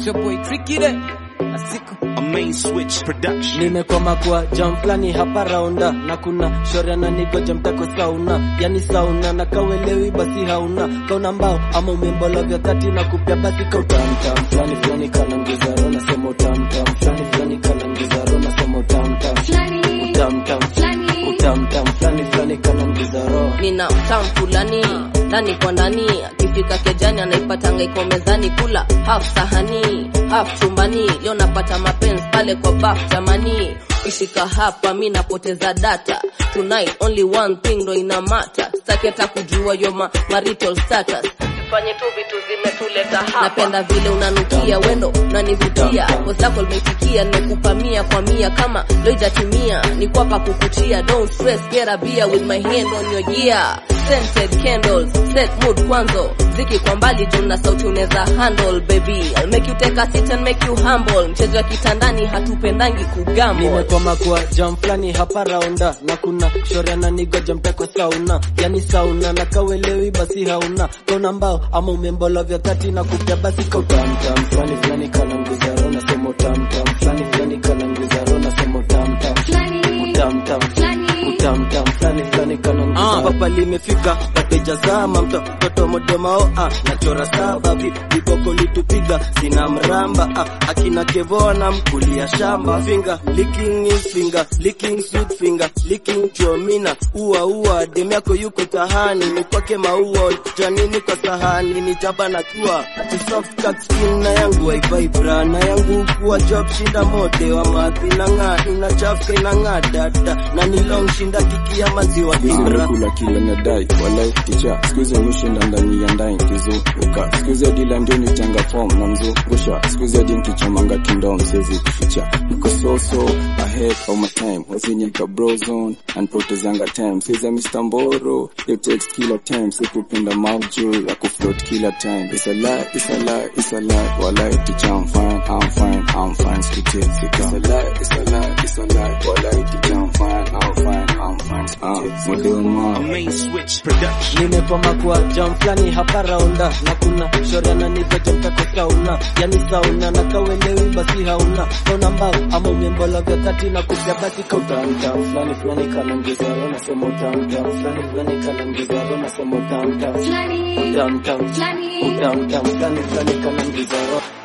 It's your boy Tricky there. Asiku. A main switch production. nimekwama kwa jam flani hapa raunda na kuna shoria na nigoja mtako sauna yani sauna na kawelewi basi hauna kauna mbao ama umembolo vya tati na kupya basi kautamtam flani flani kana ngizaro nasema utamtam flani flani kana ngizaro nasema utamtam utamtam utamtam flani flani kana ngizaro nina utamu fulani ndani kwa ndani akifika kejani anaipatanga iko mezani kula half sahani half chumbani leo napata mapenzi pale kwa baf jamani ishika hapa mi napoteza data tonight only one thing ndo ina mata staki hata kujua yo ma marital status fanye tu vitu zimetuleta hapa napenda vile unanukia wendo unanivutia wenzako limeitikia nimekupa mia kwa mia kama loijatimia ni kwapa kukuchia don't stress get a beer with my hand on your ear scented candles set mood kwanzo ziki kwa mbali juu na sauti unaweza handle baby I'll make you take a seat and make you humble mchezo wa kitandani hatupendangi kugamble nimekwama kwa jam flani hapa raunda na kuna shoria na nigoja mtako sauna yani sauna na kawelewi basi hauna kauna mbao ama umembolo vya tati na kupya basi kautamtam flani flani kana nguzaro nasema utamtam flani flani kana nguzaro nasema utamtam utamtam utamtam flani flani kana nguzaro papa limefika wateja zama mtoto modemao ah, nachora saba vi- viboko litupiga sina mramba ah, akina kevona mkulia shamba finger licking his finger licking sweet finger licking chomina ua ua dem yako yuko tahani ni kwake maua janini kwa sahani ni jaba na tua ati soft cut skin na yangu waivibra na yangu kuwa job shinda mode wa madhi na ng'aa inachafuka inang'aa dada na ni long shinda kikia maziwa ibra kula kila nadai walai ticha skuizi nishinda ndani ya ndai kizunguka skuizi adila ndio nitanga form na mzungusha skuizi adi nkichomanga kindom sezi kuficha niko soso ahead of my time wasinyika brozone anpotezanga time siza Mr. Mboro yo text kila time sikupenda mavjo ya kufloat kila time it's a lie it's a lie it's a lie walai ticha I'm fine I'm fine I'm fine sikutefika it's a lie it's a lie it's a lie walai ticha I'm fine I'm fine I'm fine sikutefika A main switch production. nimekwama kwa jam flani hapa raunda na kuna shoria na nigoja mtako sauna yani sauna na kawelewi basi hauna kauna mbao ama umembolo vya tati na kupya basi kautamtam flani flani kana ngizaro nasema utamtam flani flani kana ngizaro nasema utamtam utamtam utamtam flani flani kana ngizaro